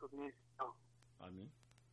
ní ìsàn. àmín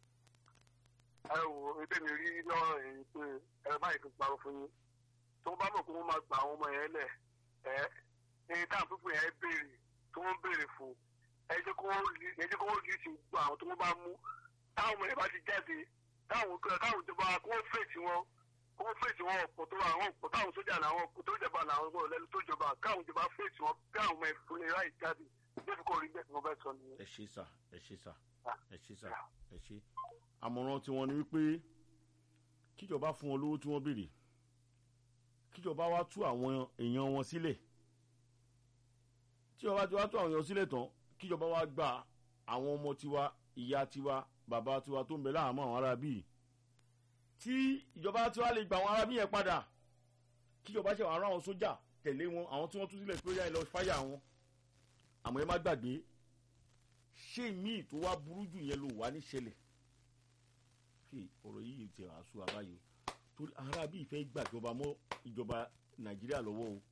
ẹ wo ebí mi rí lọ́rọ̀ yìí pé ẹ báyìí fi parọ́ fún yín tó bá mọ̀ pé wọ́n máa gba àwọn ọmọ yẹn lẹ̀ ẹ ní táwọn pípọ̀ yẹn béèrè tó wọ́n béèrè fún ẹ jẹ́ kó wọ́n rí ẹ jẹ́ kó wọ́n rí sí gbọ́ àwọn tó wọ́n bá mú táwọn ọmọ yẹn bá ti jáde táwọn táwọn ìjọba kó wọ́n fèsì wọn kó wọ́n fèsì wọn ọ̀pọ̀ tó àwọn ọ̀pọ̀ táwọn sójà làwọn ọ̀pọ̀ tó jẹba làwọn ọ̀pọ̀ lẹ́nu tó jọba káwọn ìjọba fèsì wọn bí àwọn ọmọ ìfún lè ráì jáde débi kò rí bẹ́ẹ̀ tí mo fẹ́ sọ nìyẹn. ẹ ṣe sà ẹ ṣe sà ẹ ṣe sà ẹ ṣe àmọ̀ràn tiwọn ni wípé kíjọba fún wọn lówó tí wọ́n béèrè kíjọba wá tú àwọn èèyàn wọn sílẹ̀ tíjọba ti wá tú àwọn èèyàn sílẹ̀ tán kíjọba wá gba àwọn ọmọ tiwa ìyá tiwa bàbá tiwa tó ń bẹ láàmú àwọn ará bíi tí ìjọba tiwa lè gba àwọn ará bíi yẹn padà kíjọba ṣe àwọn ará wọn sójà tẹ̀lé wọn àwọn tí wọ́n tú sílẹ̀ pé ó yá ẹ lọ fáyà wọn àmọ́ ẹ má gbàgbé ṣé míì tó wá burú jù yẹn ló wà ní ṣẹlẹ̀ fi ọ̀rọ̀ yìí ti àṣù àbáyọ torí ara bí ìfẹ́ gbàjọba mọ́ ìjọba nàìjíríà lọ́wọ́ o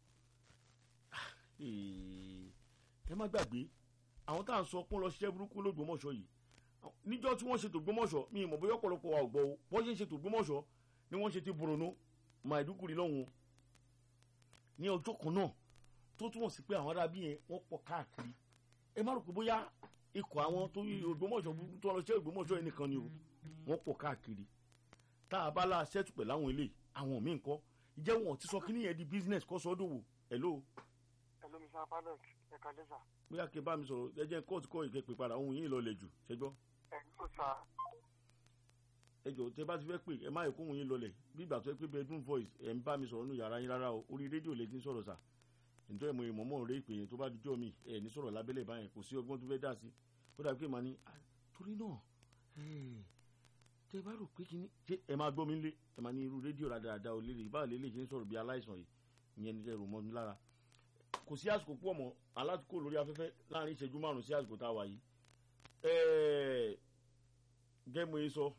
ẹ má gbàgbé àwọn tá à ń sọ pọ́n lọ ṣiṣẹ́ burúkú lóògbómọ̀ṣọ́ yìí níjọ́ tí wọ́n ṣètò gbómọ̀ṣọ́ mi ì mọ̀ bóyá ọ̀pọ̀lọpọ̀ wa ò gbọ́ o bọ́n ṣe ń ṣètò gbómọ̀ṣọ́ ni wọ́n ṣe ti Borno Maiduguri lọ́hùn ní ọjọ́ kan náà tó túmọ̀ sí pé àwọn arábí yẹn wọ́n pọ̀ káàkiri ẹ má rò pé bóyá ikọ̀ àwọn tó yí Ògbómọ̀ṣọ́ burúkú tó lọ ṣe Ògbómọ̀ṣọ́ yẹn nìkan ni o wọ́n pọ̀ káàkiri tá a bá la ṣẹ́tù pẹ̀lú àwọn ilé àwọn míì ńkọ́ ìjẹ́ wọn ti sọ kíní yẹn di business kọ́ sọ́dọ̀wò hello. hello mr pilot ẹ kàn dé sà. bóyá kí n bá mi sọ̀rọ̀ ẹ jẹ́ kóòtù kọ́ ìkẹ́ pè padà ohun yìí lọlẹ̀ jù ṣẹ́gbọ́. ẹ ló sà. ẹ jọ tẹ bá ti fẹ́ pè ẹ má yẹ kó ohun yìí lọlẹ̀ bí ìgbà tó yẹ pé bedroom voice ẹ ń bá mi sọ̀rọ̀ nínú yàrá yín rárá o orí rédíò lè ti ń sọ̀rọ̀ sà nítorí mo ìmọ̀ mọ̀ rẹ ìpè yẹn tó bá dijọ́ mi ẹ ní sọ̀rọ̀ lábẹ́lẹ̀ báyẹn kò sí ọgbọ́n tó fẹ́ dà sí ó dàbí pé màá ní torí náà tẹ bá rò pé kíní ṣé ẹ máa gbọ́ mi lé ẹ máa ní irú rédíò rádaràda ò lélẹ̀ báwo lélẹ̀ ṣe ń sọ̀rọ̀ bí aláìsàn yìí ìyẹn ní kẹrù mọ́ mi lára kò sí àsìkò pọ̀ mọ́ alátìkò lórí afẹ́fẹ́ láàrin ìṣẹ́jú márùn sí àsìkò tá a wà yìí gẹ́mu yìí sọ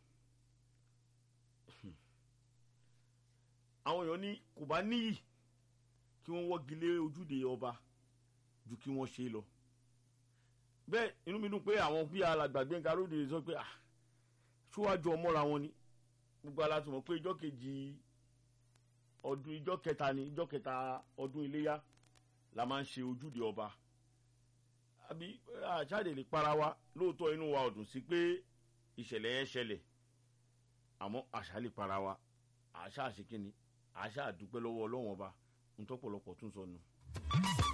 àwọn èèyàn ní kò bá níyì kí wọ́n wọ́gi lé ojúde ọba ju kí wọ́n ṣe lọ bẹ́ẹ̀ inú mi dùn pé àwọn bí alàgbàgbé nǹkan lóde sọ pé ah ṣíwájú ọmọra wọn ni gbogbo alátùmọ̀ pé ijọ́ kejì ọdún ijọ́ kẹta ni ijọ́ kẹta ọdún iléyá la máa ń ṣe ojúde ọba àbí àṣàdè lè para wa lóòótọ́ inú wa ọ̀dùn sí pé ìṣẹ̀lẹ̀ yẹn ṣẹlẹ̀ àmọ́ àṣà lè para wa àṣà àṣekínni àṣà àdúpẹ́ lọ́wọ́ ọlọ́wọ́n ọba ntọ́pọ̀lọpọ̀ tún sọnù.